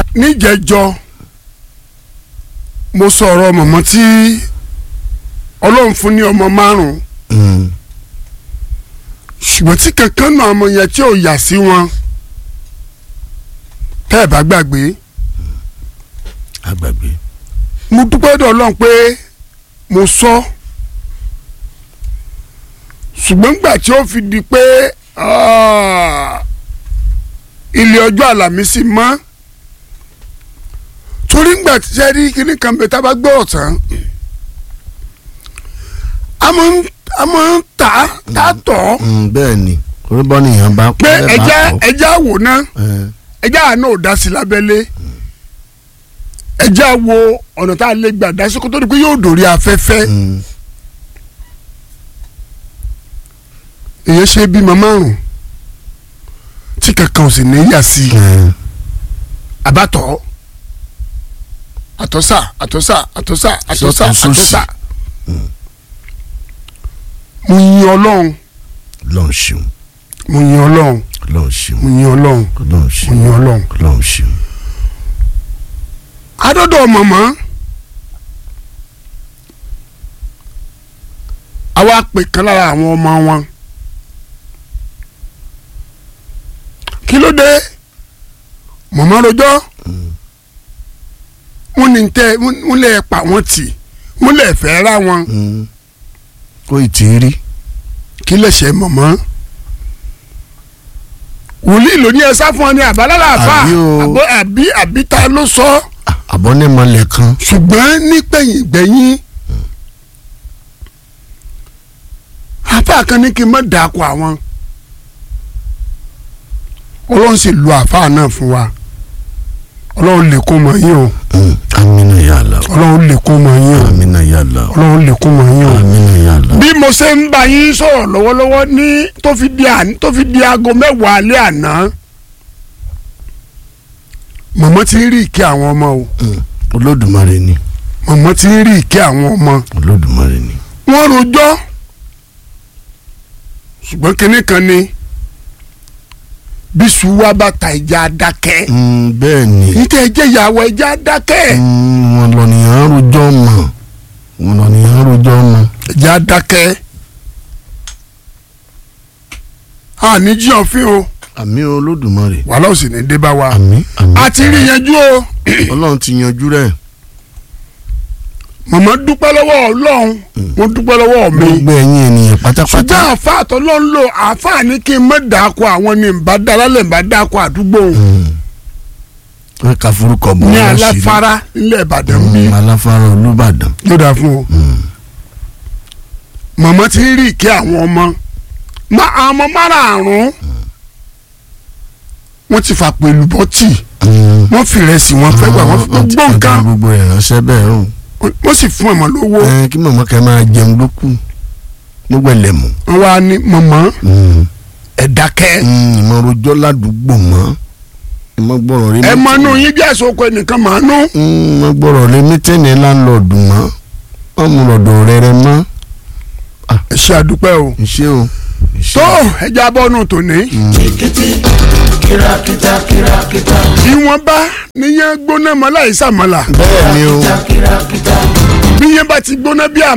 níjẹjọ mo sọ̀rọ̀ mọ̀mọ́ tí ọlọ́run fún ní ọmọ márùn-ún Mm. ṣùgbọ́n tí kankan náà ọmọ yẹn tí ò yà sí wọn tẹ́ ẹ̀ bá gbàgbé àgbàgbé. mo dúpẹ́ dọ̀ ọlọ́run pé mo sọ ṣùgbọ́n gbà tí ó fi di pé ah, ilé ọjọ́ àlàmísì mọ́ torí ngbà tí ṣe rí kíní kan bẹ tá a bá gbọ́ ọ̀tán a máa ń a máa ń tà á tà á tọ̀ ọ́ Mm, bẹ́ẹ̀ ni orúbọ nìyẹn bá pé ẹ bá ẹja kọ́. ẹja wò ná Eh, ẹja àná ò dá sí lábẹ́lé ẹja wo ọ̀nà tá a lè gbà dá sí kó tó di pé yóò dòrí afẹ́fẹ́ mm, èyí ṣe bímọ márùn tí kankan ò sì ní yà sí i eh, àbátọ̀ àtọ́sà àtọ́sà àtọ́sà àtọ́sà Sọ́tún sósì. àtọ́sà mo yin ọlọ́run lọ́n ṣeun mo yin ọlọ́run lọ́n ṣeun mo yin ọlọ́run lọ́n mo ṣeun yin ọlọ́run. lọ́n ṣeun. adọ́dọ̀ mọ̀mọ́ àwa pè kan lára àwọn ọmọ wọn kí ló dé mọ̀mọ́ rojọ́ wọ́n ní tẹ́ wọ́n lè pa wọ́n tì wọ́n lè fẹ́ ra wọn Mm. kó ì tí ì rí. kí lè ṣe mọ̀mọ́ wòlíì ló ní ẹ sá fún ọ ní àbálálà àfà Àbí o. àbọ̀ àbí àbí ta ló sọ ọ́ àbọ̀nẹ́mọlẹ̀ kan. ṣùgbọ́n nígbẹ̀yìn gbẹ̀yìn àfa kan ní kí n má dàkọ àwọn ọlọ́run sì lu àfa náà fún wa ọlọ́run lè kó mọ yín o Mm, amina yàlla o ọlọ́run lè kó mọ yín o amina yàlla o ọlọ́run lè kó mọ yín o. amina yàlla o. bí mo ṣe ń bá yín sọ̀rọ̀ lọ́wọ́lọ́wọ́ ní tó fi di àná tó fi di aago mẹ́wàá alẹ́ àná mọ̀mọ́ ti ń rí ìkẹ́ àwọn ọmọ o Mm, olódùmarè ni mọ̀mọ́ ti ń rí ìkẹ́ àwọn ọmọ olódùmarè ni. wọ́n rojọ́ ṣùgbọ́n kinní kan ni bí sùúwà bá ta ìjà dákẹ́ Mm, bẹ́ẹ̀ ni níta ẹjẹ́ ìyàwó ẹjẹ́ dákẹ́ Mm, wọn lọ nìyẹn rojọ́ mọ̀ wọn lọ nìyẹn rojọ́ mọ̀. ẹjẹ́ dákẹ́ àní jíyàn fín o àmì olódùmarè wàhálà ò sì ní dé bá wa àmì àmì. a ti rí yanjú o ọlọ́run ti yanjú rẹ̀ màmá dúpẹ́ lọ́wọ́ ọlọ́run mo dúpẹ́ lọ́wọ́ mi gbogbo ẹ̀yin ènìyàn pátápátá. ṣùgbọ́n àfa àtọ́lọ́ ń lò àfa ní kí n má dàkọ àwọn ní nbà dalálẹ̀ nbà dàkọ àdúgbò Mm. wọ́n ka forúkọ bọ̀ ní wọ́n láṣìírí. aláfárá nílẹ̀ ìbàdàn bí Mm, aláfárá olúbàdàn. yóò dáa fún o Mm. màmá ti rí ìkẹ́ àwọn ọmọ má àwọn ọmọ márààrún wọ́n ti fà pẹ̀lú bọ́tì Mm. wọ́n fi rẹsì wọn fẹ́ gbà wọ́n fi Wọ́n ti gbọ́ kọjá nǹkan gbogbo ẹ̀ ránṣẹ́ bẹ́ẹ̀ o. wọ́n sì fún ọmọ lówó ẹ kí màmá kẹ́ máa jẹun ló kù nígbà lẹ́mù. wọ́n wá ní màmá Mm. ẹ̀ dákẹ́ ìmọ̀ rojọ́ ládùúgbò mọ́ ìmọ̀ gbọ́rọ̀ rí ẹ mọ inú yín bí àìsàn oko ẹnìkan màá nú ìmọ̀ gbọ́rọ̀ rí mítẹ́nì láńlọ́ọ̀dù mọ́ wọ́n mú lọ́dọ̀ rẹ̀rẹ̀ mọ́ ẹ ṣe àdúpẹ́ o ìṣe o. ìṣe tó o. ẹja bọ́ọ̀nù tòní. kìràkìtà kìràkìtà ìwọ̀nba níyẹn gbóná mọ́ láì sàmọ́là bẹ́ẹ̀ ni o kìràkìtà bí yẹn bá ti gbóná bí àmọ́.